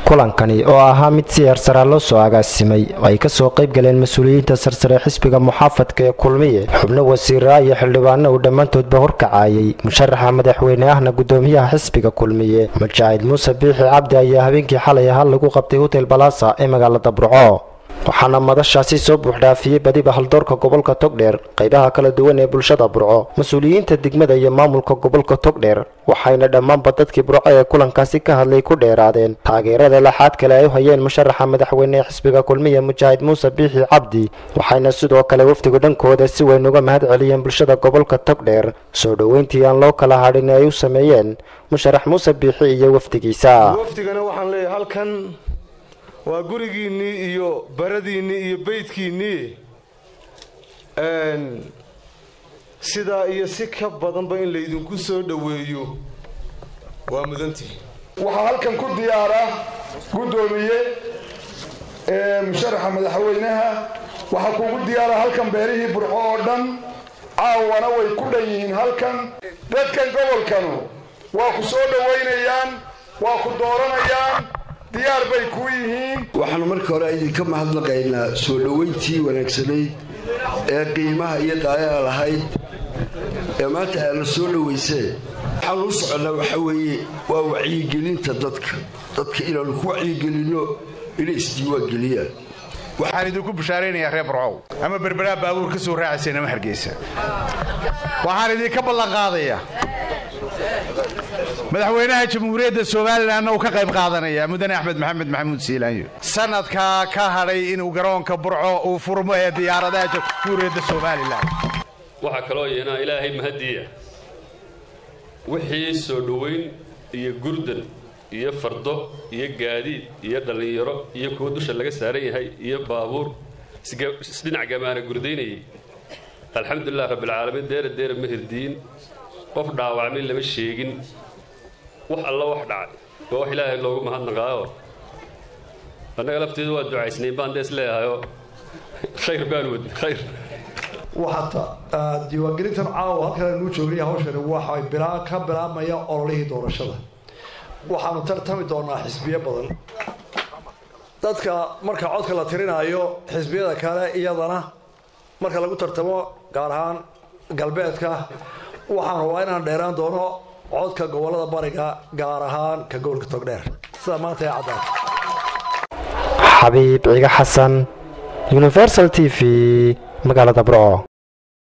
kulankani oo ahaa mid si heersaraa loo soo agaasimay oo ay kasoo qayb galeen mas-uuliyiinta sarsare xisbiga muxaafadka ee kulmiye xubno wasiiraa iyo xildhibaano uu dhammaantoodba horkacayay musharaxa madaxweyne ahna gudoomiyaha xisbiga kulmiye mujaahid muuse biixi cabdi ayaa habeenkii xalay ahaa lagu qabtay hotel balasa ee magaalada burco waxaana madashaasi soo buuxdhaafiyey badiba haldoorka gobolka togdheer qaybaha kala duwan ee bulshada burco mas-uuliyiinta degmada iyo maamulka gobolka togdheer waxayna dhammaanba dadkii burco ee kulankaasi ka hadlay ku dheeraadeen taageerada laxaad kale ay u hayeen musharaxa madaxweyne ee xisbiga kulmiya mujaahid muuse biixi cabdi waxayna sidoo kale wafdigu dhankooda si weyn uga mahad celiyeen bulshada gobolka togdheer soo dhoweyntii aan loo kala hadhin ay u sameeyeen musharax muuse biixi iyo wafdigiisa wafdigana waxaan leeyahay halkan waa gurigiinnii iyo baradiinnii iyo beydkiinnii sidaa iyo si ka badanba in laydinku soo dhoweeyo waa mudantihi waxaa halkan ku diyaara guddoomiye musharaxa madaxweynaha waxaa kugu diyaara halkan beerihii burco oo dhan caawana way ku dhan yihiin halkan dadkan gobolkanu waa ku soo dhowaynayaan waa ku dooranayaan diyaar bay kuu yihiin waxaanu marka hore idinka mahadnaqaynaa soo dhoweyntii wanaagsanayd ee qiimaha iyo daayaha lahayd ee maanta aadna soo dhowaysee waxaanu u soconnaa waxaa weeye waa wacyigelinta dadka dadka inaannu ku wacyigelinno inay isdiiwaangeliyaan waxaan idinku bushaaraynayaa reer burcow ama berberaa baabuur ka soo raacayseen ama hargeysa waxaan idinka ballanqaadayaa madaxweynaha jamhuuriyadda somalilanna uu ka qayb qaadanaya mudane axmed maxamed maxamuud siilaanyo sanadkaa ka hadhay inuu garoonka burco uu furmo ee diyaaradaha jamhuuriyadda somalilan waxaa kaloo yeena ilaahay mahadiya wixii soo dhoweyn iyo gurdan iyo fardo iyo gaadiid iyo dhallinyaro iyo kuwa dusha laga saaran yahay iyo baabuur isdhinac gamaana gurdaynayay alxamdulilah rabbilcaalamiin deera deera ma hirdiin qof dhaawacmay lama sheegin wax alla wax dhacay waa wax ilaahay loogu mahadnaqaayo annaga lafteedu waa ducaysnayn baan dees leehayoo khayr baan wadn khayr waxaata diiwaangelintan caawa halkan aynuu joogay hawshani waxay bilaa ka bilaabmaya ololihii doorashada waxaanu tartami doonaa xisbiyo badan dadka marka codka la tirinaayo xisbiyada kale iyadana marka lagu tartamo gaar ahaan galbeedka waxaan rabaa inaan dheeraan doono codka gobolada bariga gaar ahaan ka gobolka togdheer sida maanta ee caddaad xabiib ciga xasan universal t v magaalada burco